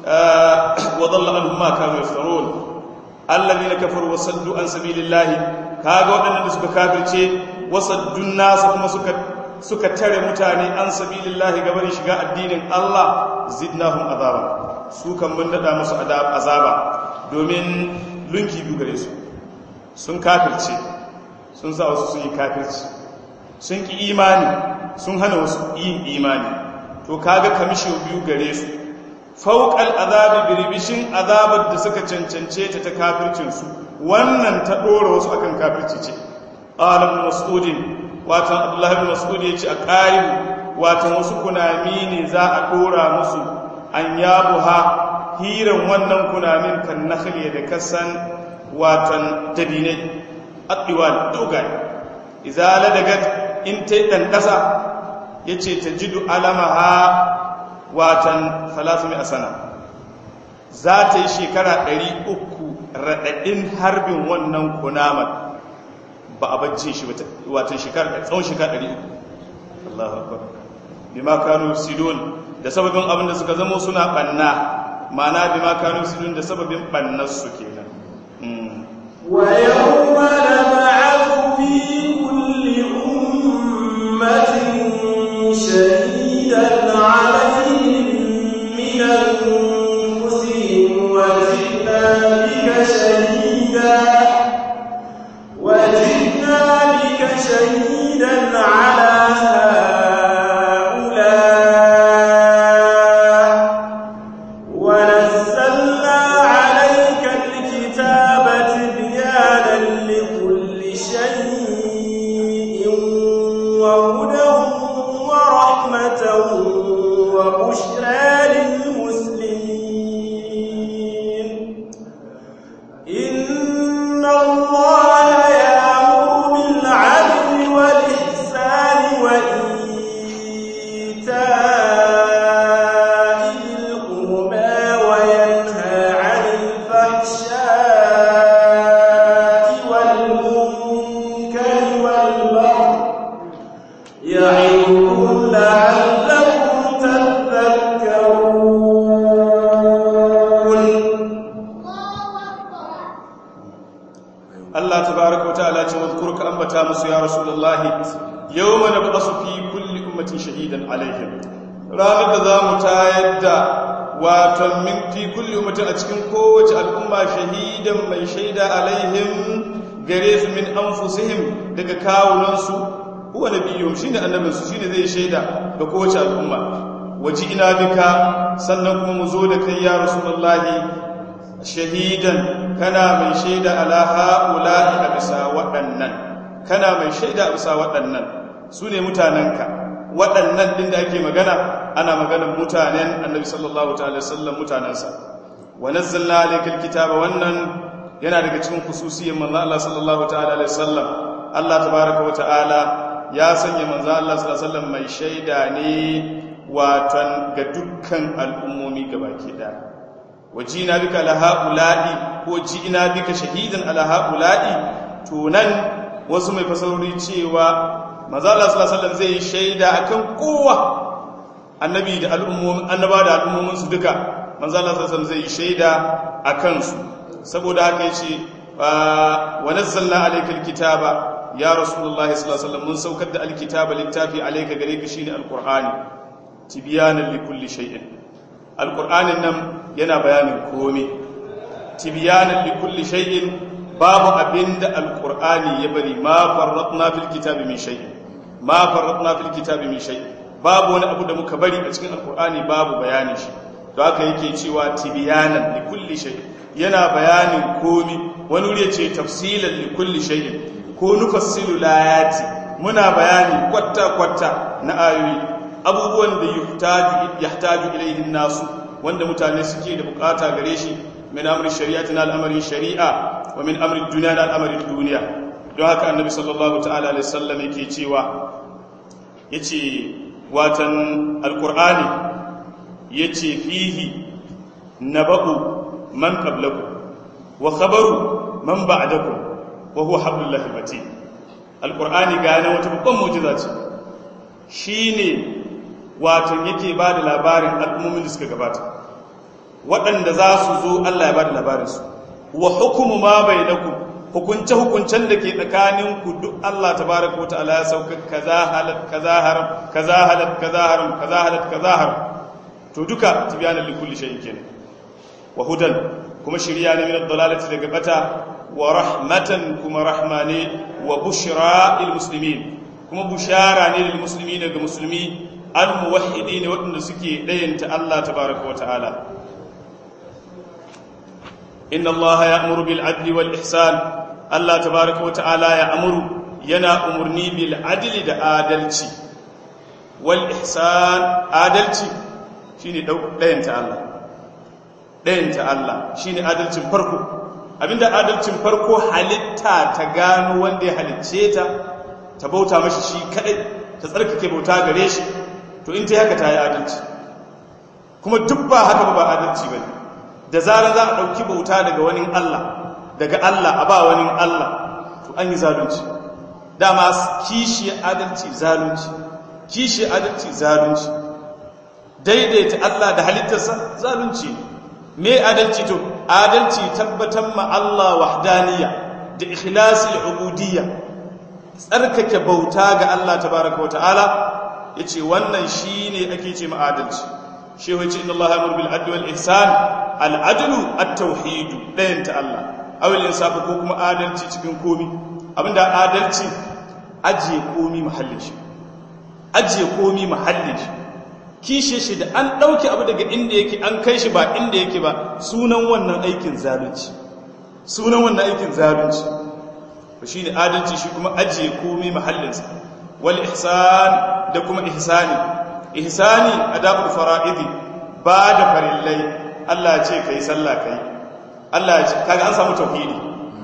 wa dhalla anhum ma kanu yaftarun alladhina kafaru wa saddu an sabilillahi kaga waɗannan da suka kafirce wa saddun nas kuma suka suka tare mutane an sabilillahi gaban shiga addinin Allah zidnahum azaba su kan mun dada musu azaba domin lunki biyu gare su sun kafirce sun sa wasu sun yi kafirci sun ki imani sun hana wasu yin imani to kaga kamisho biyu gare su fauqal azabi birbishin azabar da suka cancance ta ta kafircin su wannan ta dora wasu akan kafirci ce qala ibn mas'ud watan abdullah ibn mas'ud yace a qarim watan wasu kunami ne za a dora musu an yabuha hiran wannan kunamin kan nakhli da kasan watan dabinai addiwal dogaye izala daga in ta dan kasa yace tajidu alamaha watan 300 sana za ta yi shekara 300 radadin harbin wannan kunamar ba a bacce shi watan shekara tsawon shekara 300 Allahu akbar bima kanu sidon da sababin abin da suka zama suna banna ma'ana bima kanu sidon da sababin bannar su kenan ويوم نبعث في كل أمة شهيدا عليهم من أنفسهم وجئنا بك شهيدا وجئنا بك شهيدا على هؤلاء ونزلنا عليك الكتاب تبيانا لكل شيء وهدى ورحمة وبشرى للمسلمين إن الله يأمر بالعدل والإحسان وإيتاء ذي القربى وينهى عن الفحشاء والمنكر والبغي يعظكم لعلكم تذكرون Allah tabaraka wata'ala ce wadhkur ka ambata musu ya rasulullahi yawma nab'asu fi kulli ummatin shahidan alaihim ranar da zamu tayar da wato min fi kulli ummatin a cikin kowace al'umma shahidan mai shaida alaihim gare su min anfusihim daga kawunan su huwa nabiyyum shine annabin su shine zai shaida ga kowace al'umma waji ina bika sannan kuma mu zo da kai ya rasulullahi shahidan kana mai shaida ala ha'ula'i a bisa waɗannan kana mai shaida a bisa waɗannan su ne mutanenka waɗannan ɗin da ake magana ana maganar mutanen annabi sallallahu ta'ala sallam mutanensa wa nazzalna alaykal kitaba wannan yana daga cikin khususiyyar manzo Allah sallallahu ta'ala alaihi wasallam Allah tabaaraka wa ta'ala ya sanya manzo Allah sallallahu alaihi wasallam mai shaida ne watan ga dukkan al'ummomi gabaki daya wajina bika la haula'i ko ji'ina bika shahidan ala haula'i to nan wasu mai fasarori cewa manzo Allah sallallahu alaihi wasallam zai shaida akan kowa annabi da al'ummomin annaba da al'ummomin su duka manzo Allah sallallahu alaihi wasallam zai shaida akan su saboda haka yace wa nazzalna alaykal kitaba ya rasulullah sallallahu alaihi wasallam mun saukar da alkitaba littafi alayka gare ka shine alqur'ani tibyanan likulli shay'in alqur'anin nan yana bayanin komai tibyanan likulli shay'in babu abinda alqur'ani ya bari ma farratna fil kitabi min shay'in ma farratna fil kitabi min shay'in babu wani abu da muka bari a cikin alqur'ani babu bayanin shi to haka yake cewa tibyanan likulli shay'in yana bayanin komi wani wuri ce tafsilan likulli shay'in ko nufassilu layati muna bayani kwatta kwatta na ayoyi abubuwan da yuhtaju yahtaju ilayhi nasu wanda mutane suke da bukata gare shi min amri shari'ati na al'amarin shari'a wa min amri duniya na al'amarin duniya don haka annabi sallallahu ta'ala alaihi wasallam yake cewa yace watan alqur'ani yace fihi naba'u man qablakum wa khabaru man ba'dakum wa huwa hablullahi matin alqur'ani ga yana wata babban mu'jiza ce shine wato yake ba da labarin al'ummomin da suka gabata waɗanda za su zo Allah ya ba da labarinsu wa hukumu ma bai da ku hukunce-hukuncen da ke tsakaninku duk Allah ta baraka wata ala ya sauka kaza halat kaza haram kaza halat kaza haram kaza halat kaza haram to duka tibyanan likulli shay'in kenan wa hudan kuma shirya ne min ad-dalalati daga bata wa rahmatan kuma rahmane wa bushra lil muslimin kuma bushara ne lil muslimin daga musulmi al-muwahhidi ne waɗanda suke ɗayanta Allah tabaraka wa ta'ala inna Allah ya'muru bil adli wal ihsan Allah tabaraka wa ta'ala ya'muru yana umurni bil adli da adalci wal ihsan adalci shine ɗayanta Allah ɗayanta Allah shine adalcin farko abinda adalcin farko halitta ta gano wanda ya halicce ta ta bauta mashi shi kadai ta tsarkake bauta gare shi to in ta haka ta yi adalci kuma duk ba haka ba adalci ba da zarar za a ɗauki bauta daga wani Allah daga Allah a ba wani Allah to an yi zalunci dama kishi adalci zalunci kishi adalci zalunci daidaita Allah da halittarsa zalunci me adalci to adalci tabbatar ma Allah wahdaniyya da ikhlasil ubudiyya tsarkake bauta ga Allah tabaraka wa ta'ala ya ce wannan shi ne ake ce ma'adalci shi wace inda Allah hamur bil adli wal ihsan al'adlu at-tauhidu ɗayan ta Allah awil insafu ko kuma adalci cikin komi abinda adalci ajiye komi mahallin shi ajiye komi mahallin shi kishe shi da an ɗauki abu daga inda yake an kai shi ba inda yake ba sunan wannan aikin zalunci sunan wannan aikin zalunci ba shi ne adalci shi kuma ajiye komi mahallinsa wal ihsan da kuma ihsani ihsani adabul fara'idi ba da farillai Allah ce kai sallah kai Allah ce kaga an samu tauhidi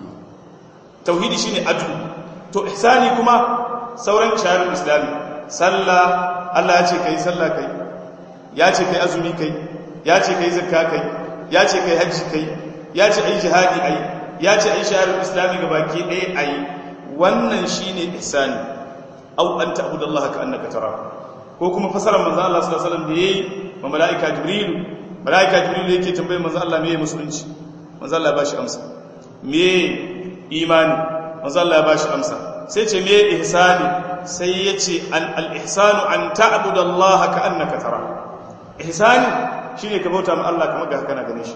tauhidi shine adlu to ihsani kuma sauran shari'ar islami sallah Allah ya ce kai sallah kai ya ce kai azumi kai ya ce kai zakka kai ya ce kai hajji kai ya ce ai jihadi ai ya ce ai shari'ar islami gabaki ɗaya ai wannan shine ihsani au an ta'budu Allah ka annaka tara ko kuma fasarar manzo Allah sallallahu alaihi wasallam da yayi ma malaika jibril malaika jibril yake tambayar manzo Allah meye musulunci manzo Allah ba shi amsa meye imani manzo Allah ba shi amsa sai ce meye ihsani sai yace an al ihsanu an ta'budu Allah ka annaka tara ihsani shine ka bauta ma Allah kamar ga kana gane shi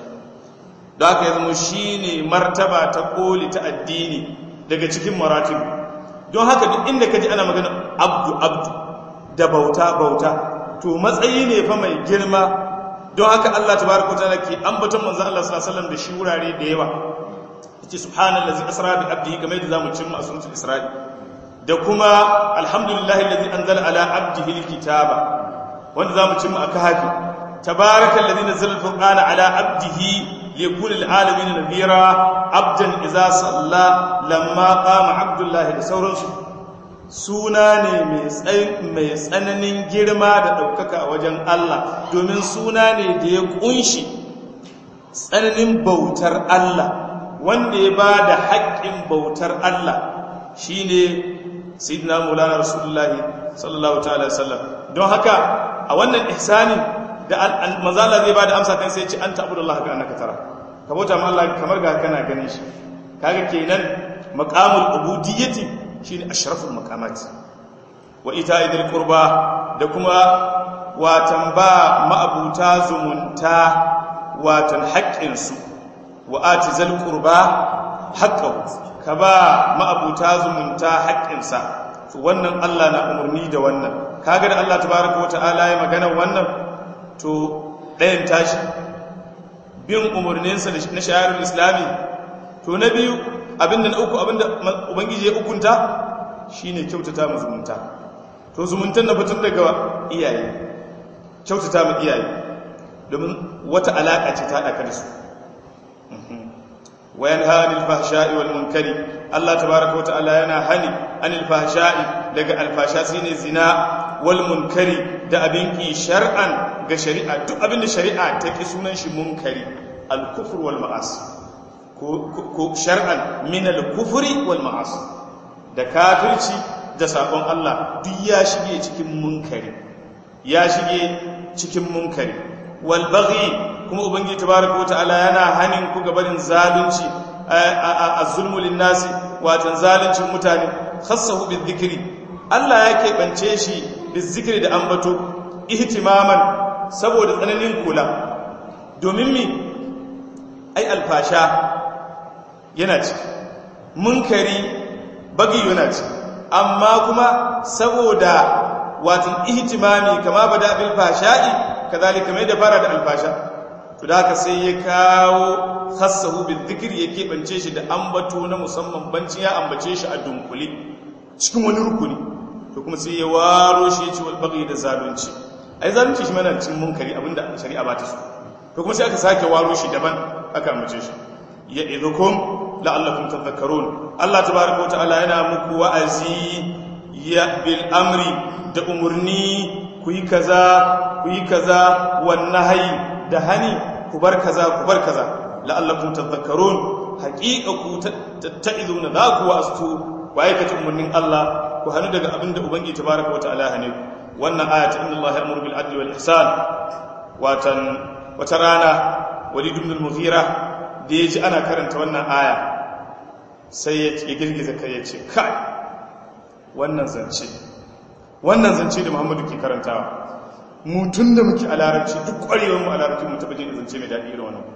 da haka ya zama shine martaba ta koli ta addini daga cikin maratibu don haka duk inda ka ji ana magana abdu abdu da bauta bauta to matsayi ne fa mai girma don haka Allah tabaraka ta'ala ke ambaton manzon Allah sallallahu alaihi wasallam da shi wurare da yawa yace subhanallazi asra bi abdihi kamar yadda zamu cimma a sunan isra'i da kuma alhamdulillahi allazi anzala ala abdihi alkitaba wanda zamu cimma a kahfi tabarakallazi nazzala alfurqana ala abdihi liyakuna lilalamin nadhira abdan idza salla lamma qama abdullahi da sauransu suna ne mai tsananin girma da ɗaukaka a wajen Allah domin suna ne da ya ƙunshi tsananin bautar Allah wanda ya ba da haƙƙin bautar Allah shi ne sidina mulana rasulullahi sallallahu ta'ala sallam don haka a wannan ihsani da manzala zai ba da amsa kan sai ce an ta'budu Allah ka annaka tara ka bauta ma Allah kamar ga kana ganin shi kaga kenan maqamul ubudiyyati shine ashraful maqamat wa ita'idil qurba da kuma watan ba ma'abuta zumunta watan haƙƙin su wa atizal qurba haqqahu ka ba ma'abuta zumunta haƙƙin sa to wannan Allah na umurni da wannan kaga da Allah tabaaraka wa ta'ala ya magana wannan to ɗayan tashi bin umurninsa na shayarul islami to na biyu abinda na uku abinda ubangiji ya hukunta shine kyautata mu zumunta to zumuntan na fitar daga iyaye kyautata mu iyaye domin wata alaka ce ta haɗa da su wayan hanil fahsha'i wal munkari Allah tabaaraka wata'ala yana hani anil fahsha'i daga alfasha shine zina wal munkari da abin ki shar'an ga shari'a duk abin da shari'a ta ki sunan shi munkari al kufr wal ma'asi ko shar'an min al-kufri wal ma'asi da kafirci da sabon Allah duk ya shige cikin munkari ya shige cikin munkari wal baghi kuma ubangiji tabaaraka wa ta'ala yana hanin ku gabanin zalunci az-zulmu lin-nasi watan zaluncin mutane khassahu bi-dhikri Allah ya keɓance shi bi-dhikri da ambato ihtimaman saboda tsananin kula domin mi ai alfasha yana ci munkari bagi yana ci amma kuma saboda watan ihtimami kama bada bil fasha'i kazalika mai da fara da alfasha to da haka sai ya kawo khassahu bil dhikr ya kebance shi da ambato na musamman bancin ya ambace shi a dunkule cikin wani rukuni to kuma sai ya waro shi ya ce wal baghi da zalunci ai zalunci shi mana cikin munkari abinda shari'a ba ta so to kuma sai aka sake waro shi daban aka ambace shi ya idhukum la'allakum tadhakkarun Allah tabaaraka wa ta'ala yana muku wa'azi ya bil amri da umurni ku yi kaza ku yi kaza wan nahyi da hani ku bar kaza ku bar kaza la'allakum tadhakkarun haqiqa ku tatta'izuna za ku wa'astu ku aikata umurnin Allah ku hanu daga abinda ubangiji tabaaraka wa ta'ala hane wannan ayat inna Allah ya'muru bil adli wal ihsan watan wata rana walid ibn al-mughira da ya ji ana karanta wannan aya sai ya girgiza kai ya ce kai wannan zance wannan zance da muhammadu ke karantawa mutum da muke a larabci duk ƙwarewar mu a larabci mu taɓa jin zance mai daɗi irin wannan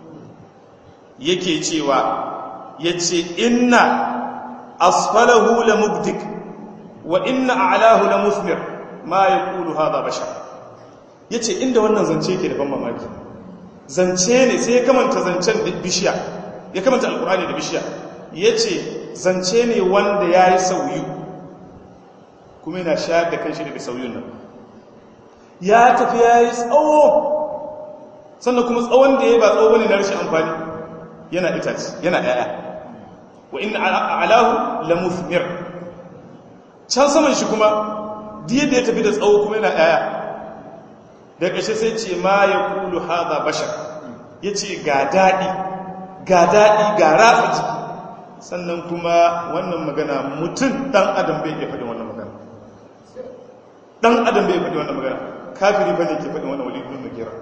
yake cewa ya ce inna asfalahu la mubdik wa inna a'lahu la musmir ma yaqulu hadha bashar yace inda wannan zance ke da ban mamaki zance ne sai ya kamanta zancen da bishiya ya kamanta alkurani da bishiya ya ce zance ne wanda ya yi sauyu kuma yana shayar da kanshi daga sauyun nan ya tafi ya yi tsawo sannan kuma tsawon da ya yi ba tsawo ne na rashin amfani yana itaci yana ɗaya wa inna alahu la mufmir can saman shi kuma diya da ya tafi da tsawo kuma yana ɗaya da ƙashe sai ce ma ya kulu haza bashar ya ce ga daɗi ga daɗi ga ratsa jiki sannan kuma wannan magana mutum ɗan adam bai iya faɗin wannan magana ɗan adam bai faɗi wannan magana kafiri ba ne ke faɗin wannan wali gudun makera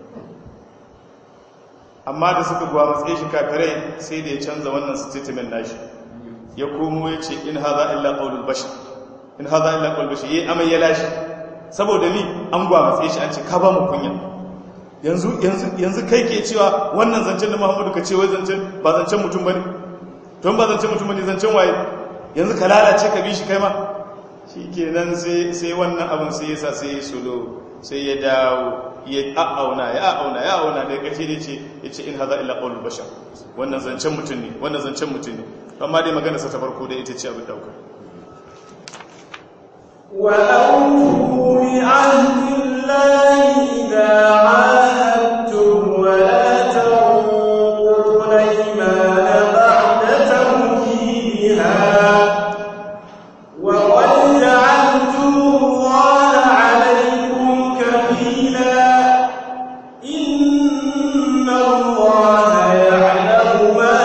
amma da suka guwa matsayi shi kafirai sai da ya canza wannan statement nashi ya komo ya ce in haza illa ƙaunar bashar in haza illa ƙaunar bashar ya yi amai ya lashe saboda ni an gwamatse shi an ce ka ba mu kunya yanzu kai ke cewa wannan zancen da muhammadu ka ce wai zancen ba zancen mutum ba ne don ba zancen mutum ba ne zancen waye yanzu ka lalace ka bi shi kai ma shi ke nan sai wannan abin sai yasa sai ya solo sai ya dawo ya a'auna ya a'auna ya a'auna da ƙarshe ne ce ya ce in haza illa qaulul bashar wannan zancen mutum ne wannan zancen mutum ne amma dai magana sa ta farko da ita ce abin dauka وأوفوا بعهد الله إذا عاهدتم ولا تنقضوا الأيمان بعد توكيدها وقد جعلتم الله عليكم كفيلا إن الله يعلم ما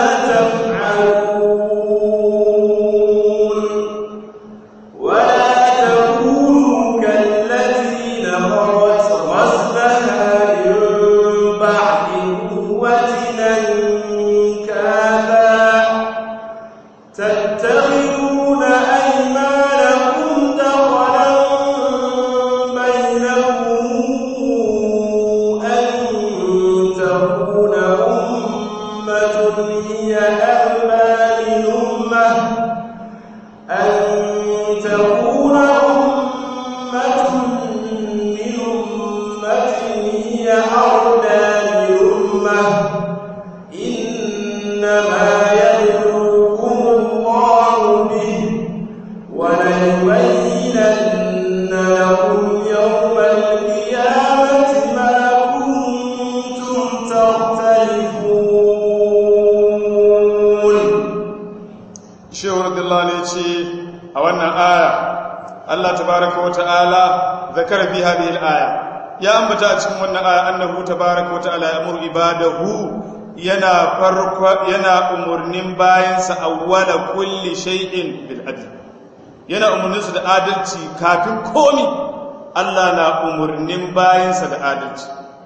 تفعلون ولا تكونوا كالتي نقضت غزلها من بعد قوة أنكاثا تتخذون أيمانكم دخلا بينكم أن تكون أمة هي أربى من أمة أن تكون أمة من أمة هي أربى من أمة إنما يبلوكم الله به وليبينن لكم يوم القيامة ما كنتم تختلفون shehu radiyallahu ne ce a wannan aya Allah tabaraka wa ta'ala zakara fi hadhihi al-aya ya ambata a cikin wannan aya annahu tabaraka wa ta'ala ya'muru ibadahu yana farko yana umurnin bayansa awwala kulli shay'in bil adl yana umurnin su da adalci kafin komi Allah na umurnin bayansa da adalci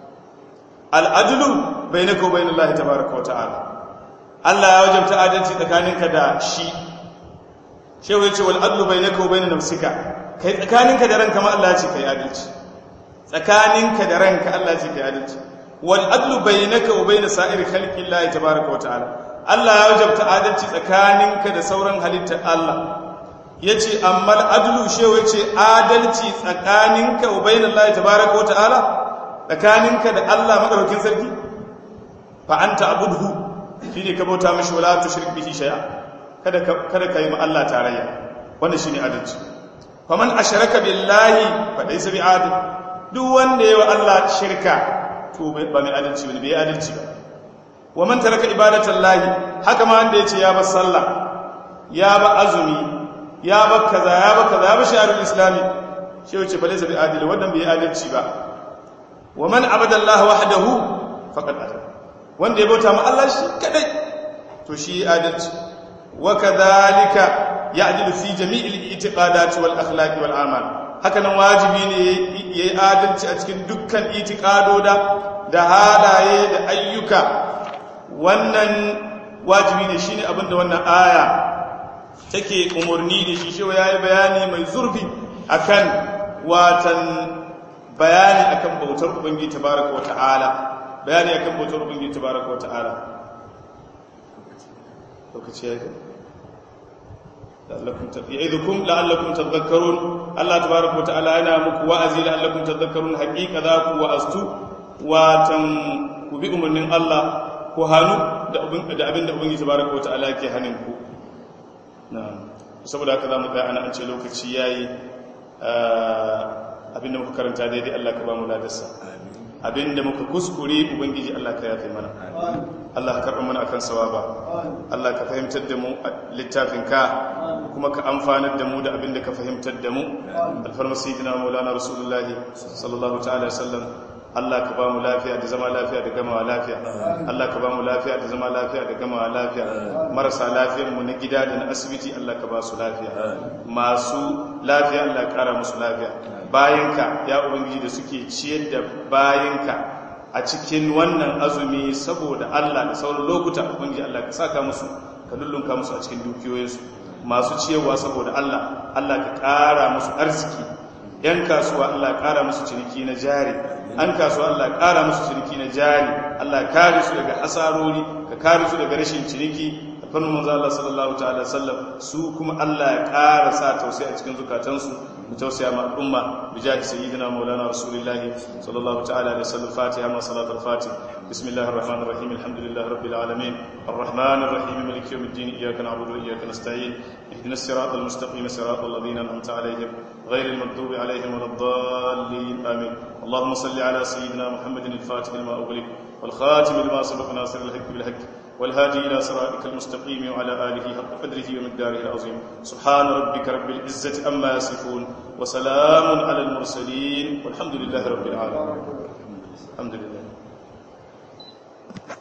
al-adlu bainaka wa bainallahi tabaraka wa ta'ala Allah ya wajabta adalci tsakaninka da shi shehu ya ce wal adlu bainaka wa bainan nafsika kai tsakaninka da ranka ma Allah ya ce kai adalci tsakaninka da ranka Allah ya ce kai adalci wal adlu bainaka wa bainas sa'ir khalqillahi tabaaraka wa ta'ala Allah ya wajabta adalci tsakaninka da sauran halittar Allah yace amma al adlu shehu ya ce adalci tsakaninka wa bainallahi tabaaraka wa ta'ala tsakaninka da Allah madaukakin sarki fa anta abudhu shine ka bauta mishi wala tushrik bihi shay'a kada ka kada ka yi ma Allah tarayya wannan shine adalci faman asharaka billahi fa laysa bi adil duk wanda yayi wa Allah shirka to ba mai adalci bane bai adalci ba wa man taraka ibadatallahi haka ma wanda yace ya bar sallah ya ba azumi ya ba kaza ya ba kaza ya ba shi'arul islami shi yace fa laysa bi adil wannan bai adalci ba wa man abadallahi wahdahu faqad adal wanda ya bauta ma Allah shi kadai to shi adalci wa kadhalika ya'dilu fi jami'il i'tiqadati wal akhlaqi wal a'mal haka nan wajibi ne yayi adalci a cikin dukkan itiqadoda da halaye da ayyuka wannan wajibi ne shine abinda wannan aya take umurni da shi shi yayi bayani mai zurfi akan watan bayani akan bautar ubangiji tabaraka wa ta'ala bayani akan bautar ubangiji tabaraka wa ta'ala lokaci ya yi la'allakum tafi'idukum la'allakum tadhakkarun Allah tabaraka wa ta'ala yana muku wa'azi la'allakum tadhakkarun haqiqa za ku wa'astu watan ku bi umarnin Allah ku hanu da abin da abin da ubangiji tabaraka wa ta'ala yake hanin ku na'am saboda haka zamu tsaya ana an ce lokaci yayi abinda muka karanta daidai Allah ka ba mu ladarsa abinda muka kuskure ubangiji Allah ka yafe mana Allah ka karɓa mana akan sawaba Allah ka fahimtar da mu littafin ka kuma ka amfanar da mu da abinda ka fahimtar da mu alfarma sayyidina maulana rasulullahi sallallahu ta'ala sallam Allah ka ba mu lafiya da zama lafiya da gamawa lafiya Allah ka ba mu lafiya da zama lafiya da gamawa lafiya marasa lafiyar mu na gida da na asibiti Allah ka ba su lafiya masu lafiya Allah ka kara musu lafiya bayanka ya ubangiji da suke ciyar da bayanka a cikin wannan azumi saboda Allah da sauran lokuta ubangiji Allah ka saka musu ka lullunka musu a cikin dukiyoyinsu masu ciyarwa saboda Allah Allah ka ƙara musu arziki yan kasuwa Allah ƙara musu ciniki na jari an kasuwa Allah ƙara musu ciniki na jari Allah kare su daga hasarori ka kare su daga rashin ciniki fannin manzo Allah sallallahu ta'ala sallam su kuma Allah ya ƙara sa tausayi a cikin zukatansu mu tausaya ma al'umma bi jahi sayyidina maulana rasulullah sallallahu ta'ala alaihi wasallam fatiha ma salatul fatih bismillahir rahmanir rahim alhamdulillahi rabbil alamin arrahmanir rahim maliki yawmiddin iyyaka na'budu wa iyyaka nasta'in ihdinas siratal mustaqim siratal ladzina an'amta alaihim غير المغضوب عليهم ولا الضالين آمين اللهم صل على سيدنا محمد الفاتح لما أغلق والخاتم لما سبق ناصر الحق بالحق والهادي إلى صراطك المستقيم وعلى آله حق قدره ومقداره العظيم سبحان ربك رب العزة أما يصفون وسلام على المرسلين والحمد لله رب العالمين الحمد لله